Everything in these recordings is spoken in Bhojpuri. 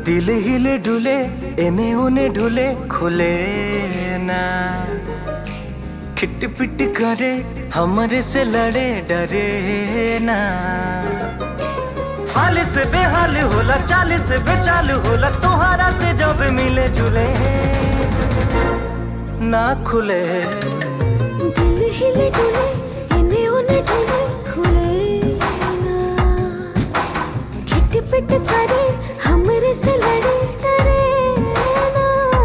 दिल हिले डुले एने ओने ढुले खुले ना खिट पिट करे हमरे से लड़े डरे ना हाल से बेहाल होला चाल से बेचाल होला तोहरा से जब मिले जुले ना खुले दिल हिले डुले इन्हें उन्हें डुले खुले ना खिट पिट करे हमरे से लड़े डरे ना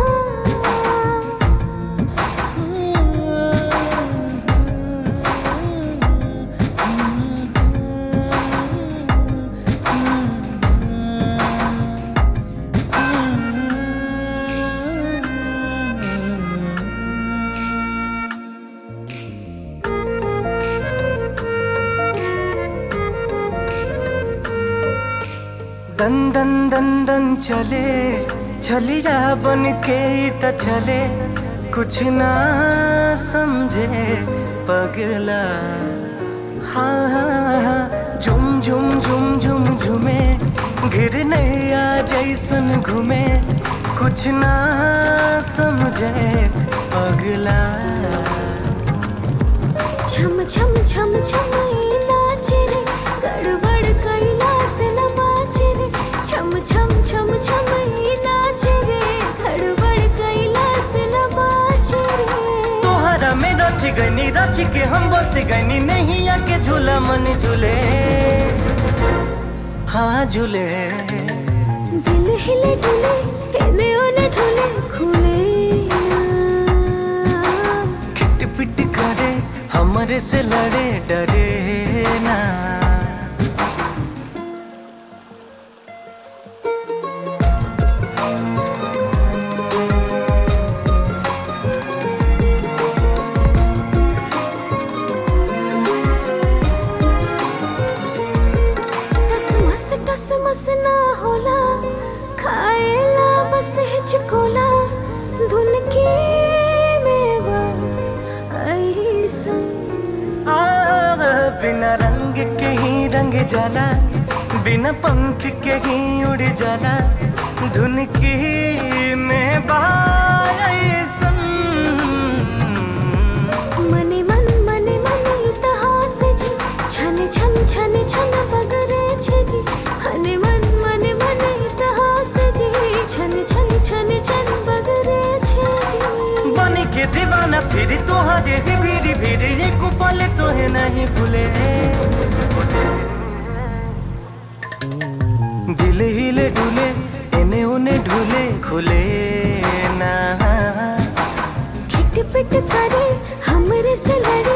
दन दन दन दन चले छलिया बन के ही त चले कुछ ना समझे पगला हाँ हाँ हाँ झुम झुम झुम झुम झुमे घिर नैया जैसन घूमे कुछ ना समझे पगला छम छम छम छम ई नाचे रे गड़बड़ कैला से न बाचे रे छम छम छम छम ई नाचे रे गड़बड़ कैला से न बाचे रे तोहरा में रच गनी रच के हम बस गनी नहीं आके झूला मन झूले हाँ झूले दिल हिले डुले हिले ओने ढुले खुले ना खिट पिट करे हमरे से लड़े डरे ना टस मस टस मस ना होला खाएला बस हिचकोला धुन की मेवा ऐसन आ, बिना रंग के ही रंग जाला बिना पंख के ही उड़ जाला धुन की में बायसन मने मन मने मन इतिहास जी छन छन छन छन बगरे छे जी मने मन मने मन इतिहास जी छन छन छन छन बगरे छे जी बन के दीवाना फिर तोहरे ही भीड़ भीड़ एक पल तोहे नहीं भूले दिल हिले डुले एने ओने ढूले खुले ना खिट पिट करे हमरे से लड़े